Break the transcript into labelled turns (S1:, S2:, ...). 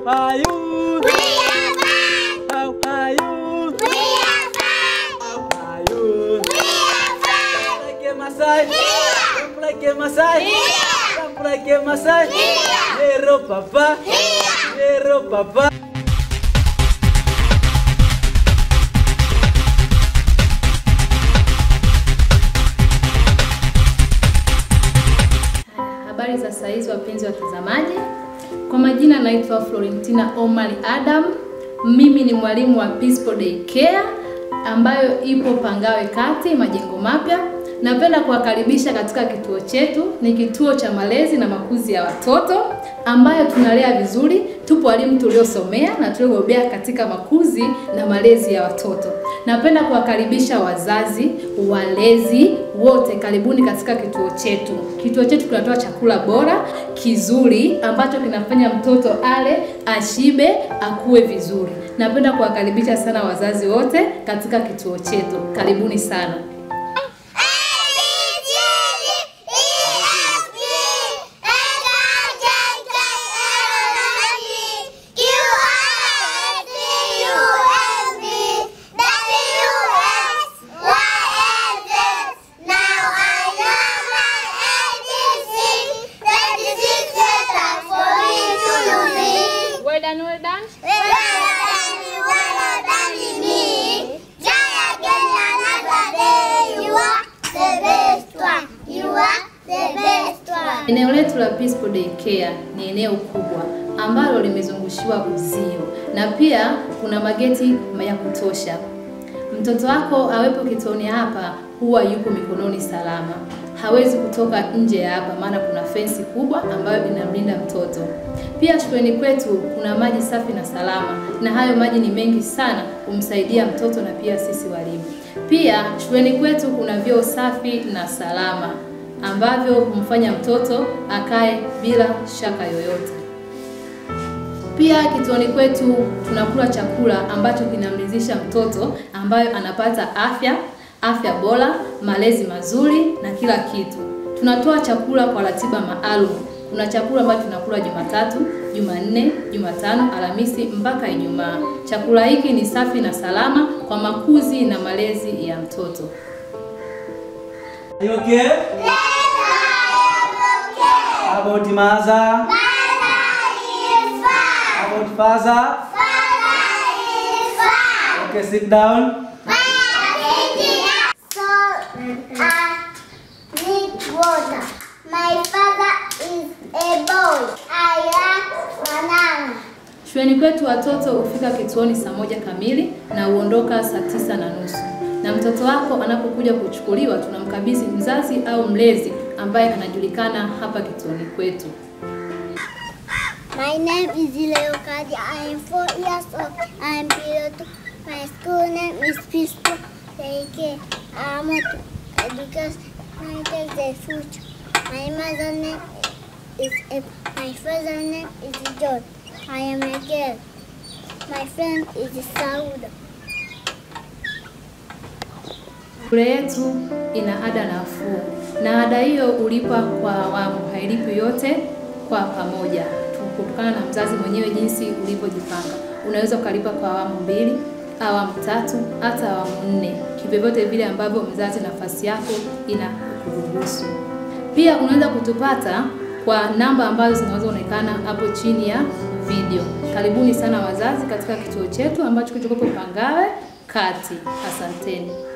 S1: How are you?
S2: We are fine.
S1: How are you?
S2: We are fine.
S1: How are you?
S2: We are fine.
S1: Like a Masai?
S2: Yeah.
S1: Jump like a Masai?
S2: Yeah.
S1: Jump like a Masai?
S2: Yeah.
S1: Hero papa?
S2: Yeah.
S1: Hero papa?
S3: Habari za saa hizi wapenzi watazamaji, kwa majina naitwa Florentina Omari Adam. Mimi ni mwalimu wa Peaceful Day Care ambayo ipo Pangawe Kati, majengo mapya. Napenda kuwakaribisha katika kituo chetu. Ni kituo cha malezi na makuzi ya watoto ambayo tunalea vizuri. Tupo walimu tuliosomea na tuliobobea katika makuzi na malezi ya watoto. Napenda kuwakaribisha wazazi, walezi wote, karibuni katika kituo chetu. Kituo chetu kinatoa chakula bora kizuri ambacho kinafanya mtoto ale, ashibe, akue vizuri. Napenda kuwakaribisha sana wazazi wote katika kituo chetu. Karibuni sana. Well done, well done. Eneo letu la Peaceful Day Care ni eneo kubwa ambalo limezungushiwa uzio na pia kuna mageti ya kutosha. Mtoto wako awepo kituoni hapa huwa yuko mikononi salama, hawezi kutoka nje ya hapa, maana kuna fensi kubwa ambayo inamlinda mtoto. Pia shuleni kwetu kuna maji safi na salama, na hayo maji ni mengi sana kumsaidia mtoto na pia sisi walimu. Pia shuleni kwetu kuna vyoo safi na salama ambavyo humfanya mtoto akae bila shaka yoyote. Pia kituoni kwetu tunakula chakula ambacho kinamridhisha mtoto, ambayo anapata afya afya bora, malezi mazuri na kila kitu. Tunatoa chakula kwa ratiba maalum. Kuna chakula ambacho tunakula Jumatatu, Jumanne, Jumatano, Alhamisi mpaka Ijumaa. Chakula hiki ni safi na salama kwa makuzi na malezi ya mtoto.
S1: Are you okay? How about mother? How about father? Okay, sit down.
S2: So, I need water. My father is a boy. I like banana.
S3: Shuleni kwetu watoto hufika kituoni saa moja kamili na huondoka saa tisa na nusu. Na mtoto wako anapokuja kuchukuliwa, tunamkabidhi mzazi au mlezi ambaye anajulikana hapa kituoni kwetu.
S2: My name is Leokadi. I am four years old. I am below two. My school name is Peaceful Daycare. I am a because my take the future. My mother name is Ep. My father name is John. I am a girl. My friend is Sauda.
S3: Shule yetu ina ada nafuu na ada hiyo ulipa kwa awamu, hailipi yote kwa pamoja, kutokana na mzazi mwenyewe jinsi ulivyojipanga. Unaweza ukalipa kwa awamu mbili, awamu tatu, hata awamu nne, kivyovyote vile ambavyo mzazi nafasi yako inakuruhusu. Pia unaweza kutupata kwa namba ambazo zinazoonekana hapo chini ya video. Karibuni sana wazazi katika kituo chetu ambacho kilichokuwa Pangawe Kati. Asanteni.